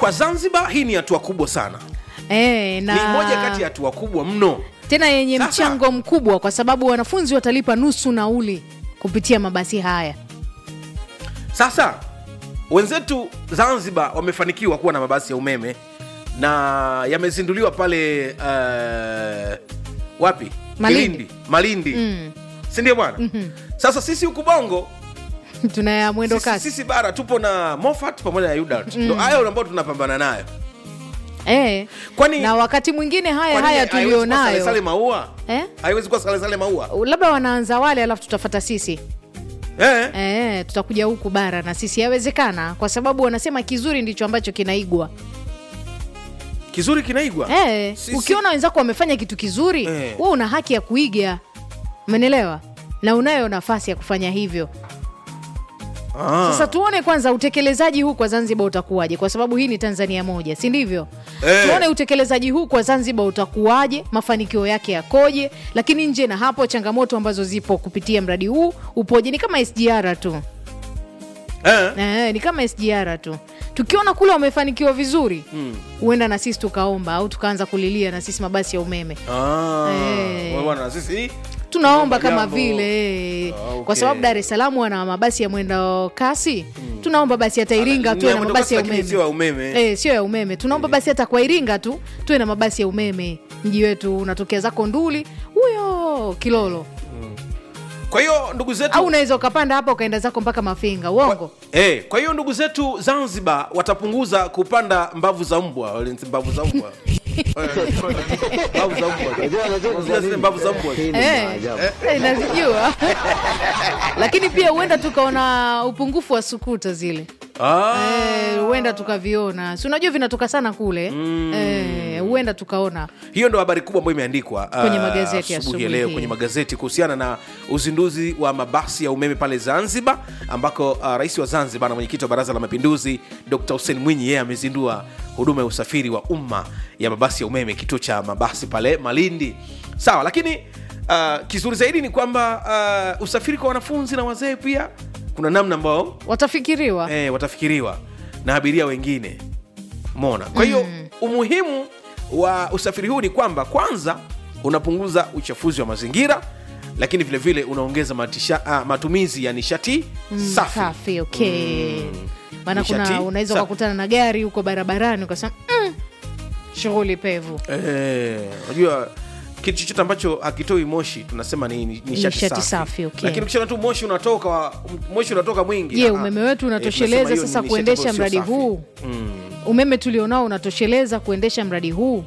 kwa zanzibar hii ni hatua kubwa sana e, na ni moja kati ya hatua kubwa mno tena yenye Sasa- mchango mkubwa kwa sababu wanafunzi watalipa nusu nauli kupitia mabasi haya sasa wenzetu zanzibar wamefanikiwa kuwa na mabasi ya umeme na yamezinduliwa pale uh, wapi Malindi. Kilindi. malindi mm. sindio bwana mm-hmm. sasa sisi huku bongo tuna ya mwendo sisi, kasi sisi bara tupo na mofat pamoja na udart ndo hayo ambayo tunapambana nayo e. Kwani- na wakati mwingine haya Kwani haya haiwezi kuwa salesale tulionayo maua Eh? haiwezi kuwa salesale maua labda wanaanza wale alafu tutafata sisi eh? e, tutakuja huku bara na sisi yawezekana kwa sababu wanasema kizuri ndicho ambacho kinaigwa kizuri kinaigwa e, Sisi- ukiona wenzako wamefanya kitu kizuri Eh. we una haki ya kuiga umenelewa na unayo nafasi ya kufanya hivyo Ah. sasa tuone kwanza utekelezaji huu kwa zanzibar utakuwaje kwa sababu hii ni tanzania moja si ndivyo Eh. tuone utekelezaji huu kwa zanzibar utakuwaje mafanikio yake yakoje lakini nje na hapo changamoto ambazo zipo kupitia mradi huu upoje ni kama sgr tu eh? Eh, ni kama sgr tu tukiona kule wamefanikiwa vizuri huenda na sisi tukaomba au tukaanza kulilia na sisi mabasi ya umeme Ah. Eh. Wewe bwana sisi tunaomba Tunaomba kama jambo. vile eh, Ah, okay. kwa sababu dar es salaam wana mabasi ya mwendo kasi tunaomba basi hata iringa Ni tuwe ya na mwendo mabasi kasi, ya lakini umeme sio ya umeme. Eh, sio ya umeme tunaomba basi hata kwa iringa tu tuwe na mabasi ya umeme mji wetu unatokea zako nduli huyo kilolo kwa hiyo ndugu zetu au unaweza ukapanda hapa ukaenda zako mpaka mafinga uongo Eh, kwa hiyo ndugu zetu Zanzibar watapunguza kupanda mbavu za mbwa, wale ni mbavu za mbwa. mbavu za mbwa. Unajua zile mbavu za mbwa. Eh, eh, nazijua lakini pia huenda tukaona upungufu wa sukuta zile Ah. Eh, huenda tukaviona si unajua vinatoka sana kule Eh, huenda tukaona Hiyo ndo habari kubwa ambayo imeandikwa ah, Kwenye magazeti ya asubuhi ya asubuhi leo hii. kwenye magazeti kuhusiana na uzinduzi wa mabasi ya umeme pale Zanzibar, ambako ah, rais wa Zanzibar na mwenyekiti wa Baraza la Mapinduzi Dr. Hussein Mwinyi yeye amezindua huduma ya usafiri wa umma ya mabasi ya umeme kituo cha mabasi pale Malindi. Sawa, lakini ah, kizuri zaidi ni kwamba ah, usafiri kwa wanafunzi na wazee pia kuna namna ambao watafikiriwa eh, watafikiriwa na abiria wengine mona kwa hiyo umuhimu wa usafiri huu ni kwamba kwanza unapunguza uchafuzi wa mazingira lakini vile vile unaongeza matisha, ah, matumizi ya nishati safi safi okay maana Nishati kuna unaweza safi. ukakutana na gari huko barabarani ukasema mm, shughuli pevu Eh, unajua kitu chochote ambacho hakitoi moshi tunasema ni, ni nishati Nishati safi, safi, okay. lakini ukishaona tu moshi unatoka wa- moshi unatoka mwingi je ah, umeme wetu eh, unatosheleza tunasema hiyo sasa ni nishati kuendesha ambayo mradi sio safi. huu umeme tulionao unatosheleza kuendesha mradi huu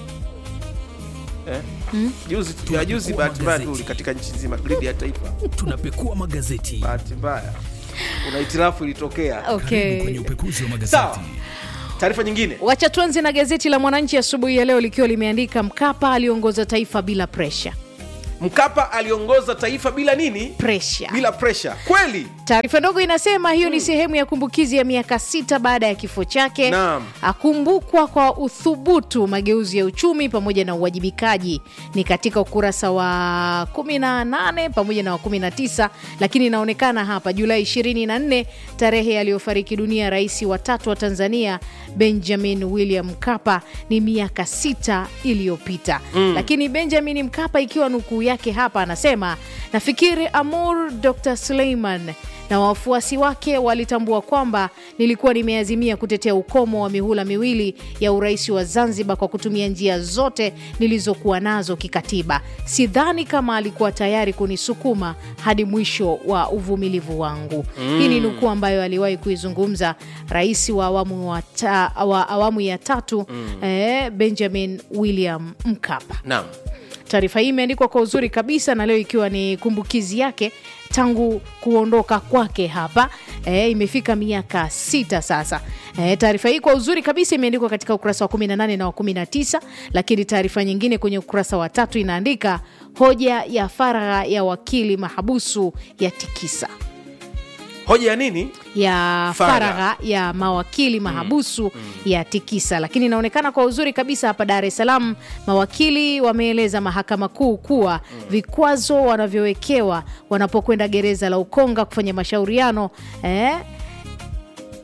Eh? juzi ya juzi bahati mbaya tu katika nchi nzima gridi ya taifa tunapekua magazeti bahati mbaya kuna hitilafu ilitokea okay kwenye upekuzi wa magazeti sawa taarifa nyingine wacha tuanze na gazeti la mwananchi asubuhi ya leo likiwa limeandika mkapa aliongoza taifa bila presha mkapa aliongoza taifa bila nini presha bila presha kweli taarifa ndogo inasema hiyo ni sehemu ya kumbukizi ya miaka sita baada ya kifo chake Naam. akumbukwa kwa uthubutu mageuzi ya uchumi pamoja na uwajibikaji ni katika ukurasa wa 18 pamoja na wa 19 lakini inaonekana hapa julai 24 tarehe aliyofariki dunia rais wa tatu wa tanzania benjamin william mkapa ni miaka sita iliyopita mm. lakini benjamin mkapa ikiwa nukuu yake hapa anasema nafikiri amur dr suleiman na wafuasi wake walitambua kwamba nilikuwa nimeazimia kutetea ukomo wa mihula miwili ya urais wa Zanzibar kwa kutumia njia zote nilizokuwa nazo kikatiba. Sidhani kama alikuwa tayari kunisukuma hadi mwisho wa uvumilivu wangu. Mm. Hii ni nukuu ambayo aliwahi kuizungumza rais wa awamu, wa ta, wa awamu ya tatu mm. eh, Benjamin William Mkapa. naam Taarifa hii imeandikwa kwa uzuri kabisa, na leo ikiwa ni kumbukizi yake tangu kuondoka kwake hapa e, imefika miaka sita sasa. E, taarifa hii kwa uzuri kabisa imeandikwa katika ukurasa wa 18 na wa 19, lakini taarifa nyingine kwenye ukurasa wa tatu inaandika hoja ya faragha ya wakili mahabusu ya tikisa hoja ya nini ya Faragha. faragha ya mawakili mahabusu ya tikisa lakini inaonekana kwa uzuri kabisa hapa dar es salaam mawakili wameeleza mahakama kuu kuwa vikwazo wanavyowekewa wanapokwenda gereza la ukonga kufanya mashauriano eh,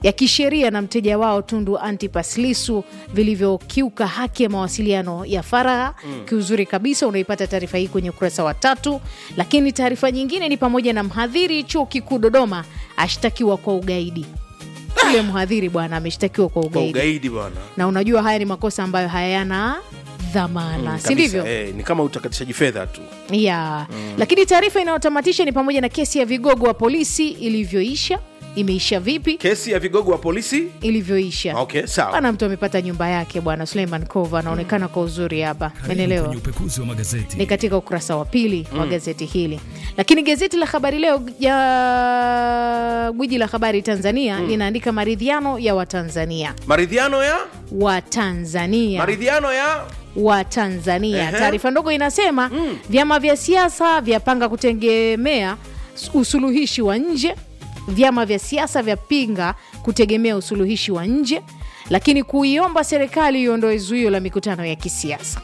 ya kisheria na mteja wao Tundu Antipas Lissu vilivyokiuka haki ya mawasiliano ya faragha. Kiuzuri kabisa, unaipata taarifa hii kwenye ukurasa wa tatu. Lakini taarifa nyingine ni pamoja na mhadhiri chuo kikuu Dodoma ashtakiwa kwa ugaidi. Yule mhadhiri bwana ameshtakiwa kwa kwa ugaidi, ugaidi bwana na unajua haya ni makosa ambayo hayana dhamana, si Kabisa, ndivyo? eh, ni kama utakatishaji fedha tu ya lakini taarifa inayotamatisha ni pamoja na kesi ya vigogo wa polisi ilivyoisha. Imeisha vipi? kesi ya vigogo wa polisi Ilivyoisha okay sawa bwana, mtu amepata nyumba yake bwana. Suleiman Kova anaonekana kwa uzuri hapa, Karibu menelewa kwenye upekuzi wa magazeti. ni katika ukurasa wa pili wa gazeti hili. Lakini gazeti la Habari Leo ya gwiji la habari Tanzania linaandika maridhiano ya Watanzania maridhiano ya Watanzania maridhiano ya wa Tanzania. Ehe. Taarifa ndogo inasema vyama vya siasa vyapanga kutegemea usuluhishi wa nje. Vyama vya siasa vyapinga kutegemea usuluhishi wa nje, lakini kuiomba serikali iondoe zuio la mikutano ya kisiasa.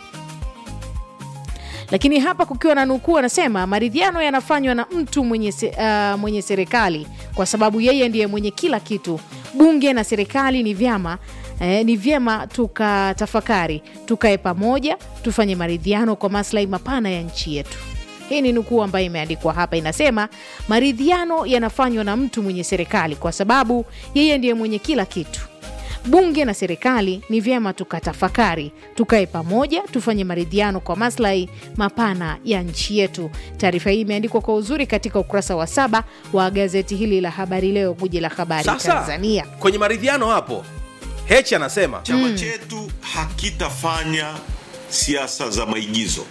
Lakini hapa kukiwa na nukuu, anasema maridhiano yanafanywa na mtu mwenye, se, ah, mwenye serikali kwa sababu yeye ndiye mwenye kila kitu. Bunge na serikali ni vyama eh, ni vyema tukatafakari, tukae pamoja, tufanye maridhiano kwa maslahi mapana ya nchi yetu. Hii ni nukuu ambayo imeandikwa hapa, inasema maridhiano yanafanywa na mtu mwenye serikali kwa sababu yeye ndiye mwenye kila kitu bunge na serikali ni vyema tukatafakari, tukae pamoja, tufanye maridhiano kwa maslahi mapana ya nchi yetu. Taarifa hii imeandikwa kwa uzuri katika ukurasa wa saba wa gazeti hili la Habari Leo, guji la habari sasa Tanzania. kwenye maridhiano hapo hechi anasema Chama chetu hakitafanya siasa za maigizo.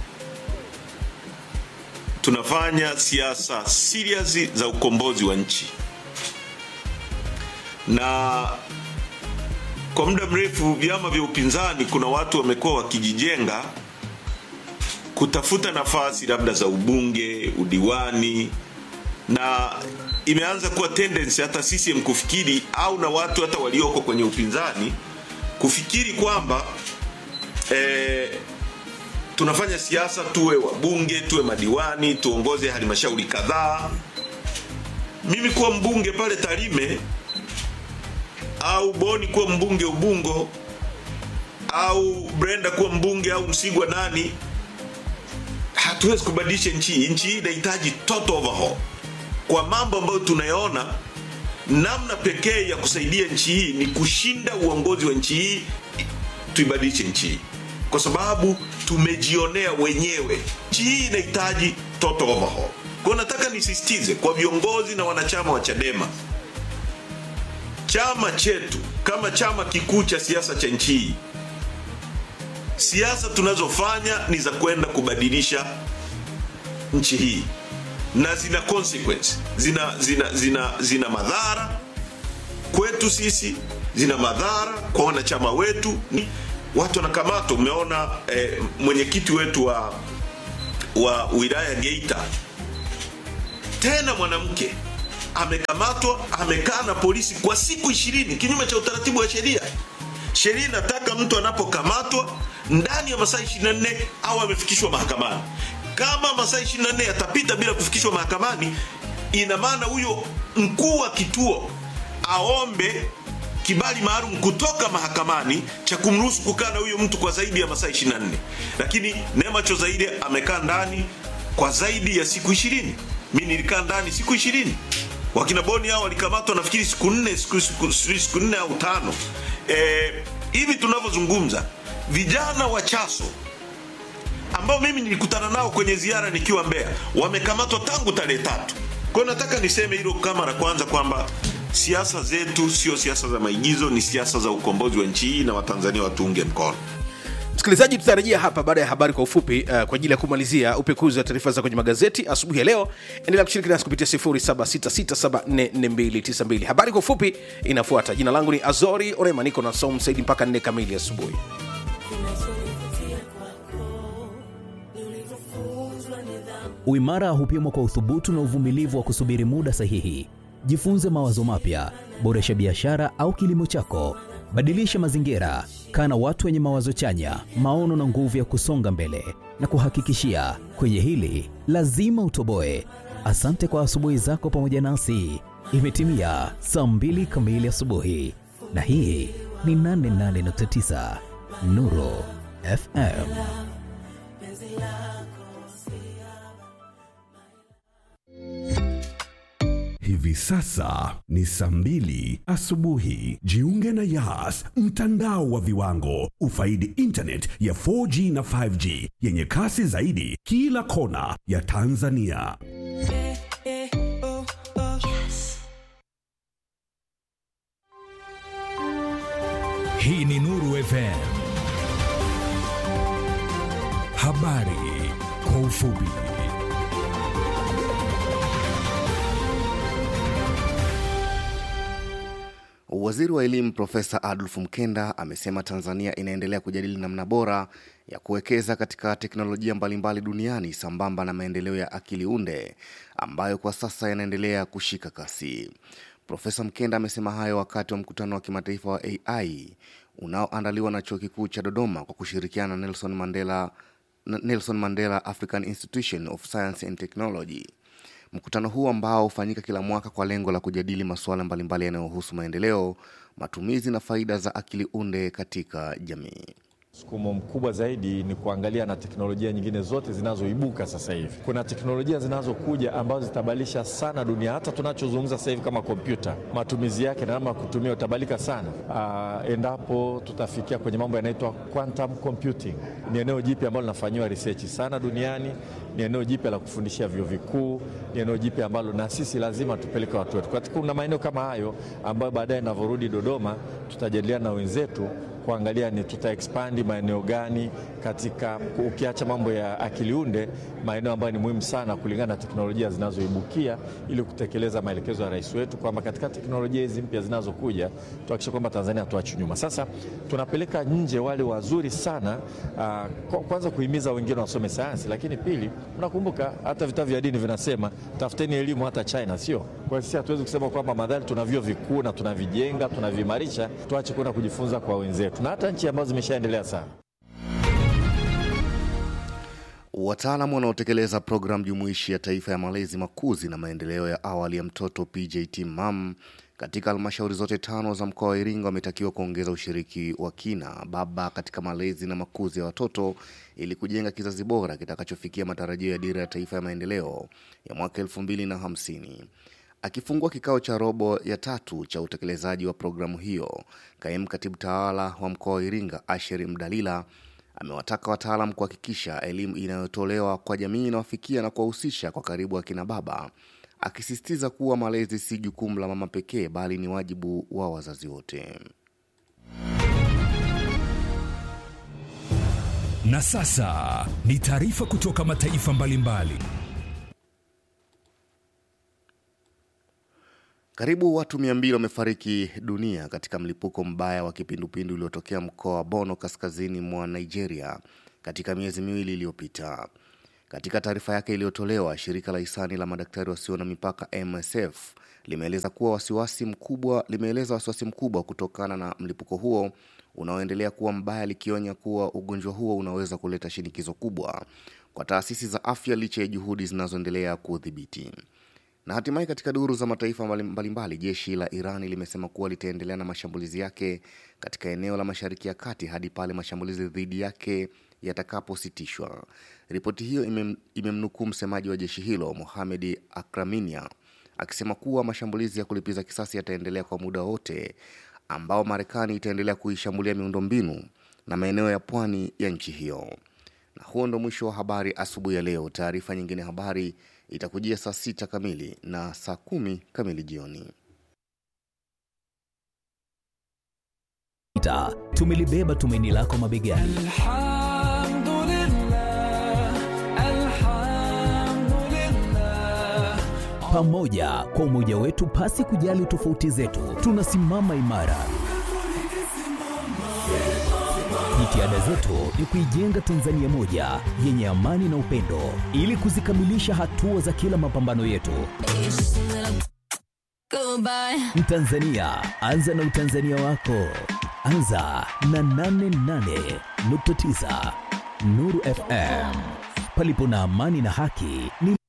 Tunafanya siasa serious za ukombozi wa nchi, na kwa muda mrefu vyama vya upinzani, kuna watu wamekuwa wakijijenga kutafuta nafasi labda za ubunge, udiwani, na imeanza kuwa tendency hata CCM kufikiri au na watu hata walioko kwenye upinzani kufikiri kwamba eh, tunafanya siasa tuwe wabunge tuwe madiwani tuongoze halmashauri kadhaa. Mimi kuwa mbunge pale Tarime au Boni kuwa mbunge Ubungo au Brenda kuwa mbunge au Msigwa nani, hatuwezi kubadilisha nchi hii. Nchi hii inahitaji total overhaul kwa mambo ambayo tunayaona. Namna pekee ya kusaidia nchi hii ni kushinda uongozi wa nchi hii, tuibadilishe nchi hii, kwa sababu tumejionea wenyewe. Nchi hii inahitaji total overhaul. Kwa hiyo nataka nisisitize kwa viongozi na wanachama wa Chadema, chama chetu kama chama kikuu cha siasa cha nchi hii, siasa tunazofanya ni za kwenda kubadilisha nchi hii na zina consequence, zina, zina, zina, zina madhara kwetu sisi, zina madhara kwa wanachama wetu. Ni watu wanakamatwa. Umeona eh, mwenyekiti wetu wa, wa wilaya Geita, tena mwanamke amekamatwa, amekaa na polisi kwa siku ishirini kinyume cha utaratibu wa sheria. Sheria inataka mtu anapokamatwa ndani ya masaa 24 au amefikishwa mahakamani. Kama masaa 24 yatapita bila kufikishwa mahakamani, ina maana huyo mkuu wa kituo aombe kibali maalum kutoka mahakamani cha kumruhusu kukaa na huyo mtu kwa zaidi ya masaa 24. Lakini Neema Chozaide amekaa ndani kwa zaidi ya siku 20. Mimi nilikaa ndani siku 20. Wakina Boni hao walikamatwa nafikiri siku nne, siku, siku, siku nne au tano. Eh, hivi tunavyozungumza vijana wa Chaso ambao mimi nilikutana nao kwenye ziara nikiwa Mbeya wamekamatwa tangu tarehe tatu. Kwa hiyo nataka niseme hilo kama la kwanza kwamba siasa zetu sio siasa za maigizo, ni siasa za ukombozi wa nchi hii na Watanzania watuunge mkono. msikilizaji tutarejea hapa baada ya habari kwa ufupi uh, kwa ajili ya kumalizia upekuzi wa taarifa za kwenye magazeti asubuhi ya leo endelea kushiriki nasi kupitia 0766744292 habari kwa ufupi inafuata jina langu ni azori orema niko na som saidi mpaka 4 kamili asubuhi Uimara hupimwa kwa uthubutu na uvumilivu wa kusubiri muda sahihi. Jifunze mawazo mapya, boresha biashara au kilimo chako, badilisha mazingira, kaa na watu wenye mawazo chanya, maono na nguvu ya kusonga mbele. Na kuhakikishia kwenye hili lazima utoboe. Asante kwa asubuhi zako pamoja nasi. Imetimia saa mbili kamili asubuhi, na hii ni 88.9 Nuru FM. Hivi sasa ni saa mbili asubuhi. Jiunge na Yas, mtandao wa viwango. Ufaidi internet ya 4G na 5G yenye kasi zaidi kila kona ya Tanzania. Hii ni Nuru FM. Habari kwa ufupi. Waziri wa elimu Profesa Adolf Mkenda amesema Tanzania inaendelea kujadili namna bora ya kuwekeza katika teknolojia mbalimbali duniani sambamba na maendeleo ya akili unde ambayo kwa sasa yanaendelea kushika kasi. Profesa Mkenda amesema hayo wakati wa mkutano wa kimataifa wa AI unaoandaliwa na Chuo Kikuu cha Dodoma kwa kushirikiana na Nelson Mandela, Nelson Mandela African Institution of Science and Technology. Mkutano huu ambao hufanyika kila mwaka kwa lengo la kujadili masuala mbalimbali yanayohusu maendeleo, matumizi na faida za akili unde katika jamii. Msukumo mkubwa zaidi ni kuangalia na teknolojia nyingine zote zinazoibuka sasa hivi. Kuna teknolojia zinazokuja ambazo zitabadilisha sana dunia. Hata tunachozungumza sasa hivi kama kompyuta, matumizi yake na namna ya kutumia utabadilika sana uh, endapo tutafikia kwenye mambo yanaitwa quantum computing. Ni eneo jipya ambalo linafanyiwa research sana duniani, ni eneo jipya la kufundishia vyuo vikuu, ni eneo jipya ambalo na sisi lazima tupeleke watu wetu. Katika kuna maeneo kama hayo ambayo baadaye navyorudi Dodoma tutajadiliana na wenzetu kuangalia ni tuta expand maeneo gani katika, ukiacha mambo ya akili unde, maeneo ambayo ni muhimu sana kulingana na teknolojia zinazoibukia, ili kutekeleza maelekezo ya rais wetu kwamba katika teknolojia hizi mpya zinazokuja tuhakikishe kwamba Tanzania hatuachi nyuma. Sasa tunapeleka nje wale wazuri sana uh, kwanza kuhimiza wengine wasome sayansi, lakini pili, mnakumbuka hata vitabu vya dini vinasema tafuteni elimu hata China, sio? Kwa hiyo sisi hatuwezi kusema kwamba madhali tuna vyuo vikuu na tunavijenga tunaviimarisha, tuache kwenda kujifunza kwa wenzetu na hata nchi ambazo zimeshaendelea sana. Wataalamu wanaotekeleza programu jumuishi ya taifa ya malezi, makuzi na maendeleo ya awali ya mtoto PJT MAM katika halmashauri zote tano za mkoa wa Iringa wametakiwa kuongeza ushiriki wa kina baba katika malezi na makuzi ya watoto ili kujenga kizazi bora kitakachofikia matarajio ya dira ya taifa ya maendeleo ya mwaka elfu mbili na hamsini. Akifungua kikao cha robo ya tatu cha utekelezaji wa programu hiyo, kaimu katibu tawala wa mkoa wa Iringa Asheri Mdalila amewataka wataalam kuhakikisha elimu inayotolewa kwa jamii inawafikia na kuwahusisha kwa karibu akina baba, akisisitiza kuwa malezi si jukumu la mama pekee bali ni wajibu wa wazazi wote. Na sasa ni taarifa kutoka mataifa mbalimbali. Karibu watu mia mbili wamefariki dunia katika mlipuko mbaya wa kipindupindu uliotokea mkoa wa Bono kaskazini mwa Nigeria katika miezi miwili iliyopita. Katika taarifa yake iliyotolewa, shirika la hisani la madaktari wasio na mipaka MSF limeeleza kuwa wasiwasi mkubwa limeeleza wasiwasi mkubwa kutokana na mlipuko huo unaoendelea kuwa mbaya, likionya kuwa ugonjwa huo unaweza kuleta shinikizo kubwa kwa taasisi za afya licha ya juhudi zinazoendelea kuudhibiti. Na hatimaye katika duru za mataifa mbalimbali mbali, jeshi la Irani limesema kuwa litaendelea na mashambulizi yake katika eneo la Mashariki ya Kati hadi pale mashambulizi dhidi yake yatakapositishwa. Ripoti hiyo imem, imemnukuu msemaji wa jeshi hilo Mohamed Akraminia akisema kuwa mashambulizi ya kulipiza kisasi yataendelea kwa muda wote ambao Marekani itaendelea kuishambulia miundombinu na maeneo ya pwani ya nchi hiyo. Na huo ndo mwisho wa habari asubuhi ya leo. Taarifa nyingine habari itakujia saa sita kamili na saa kumi kamili jioni. Tumelibeba tumaini lako mabegani. Pamoja kwa umoja wetu, pasi kujali tofauti zetu, tunasimama imara. Jitihada zetu ni kuijenga Tanzania moja yenye amani na upendo, ili kuzikamilisha hatua za kila mapambano yetu. Mtanzania, anza na utanzania wako. Anza na 88.9 Nuru FM. Palipo na amani na haki ni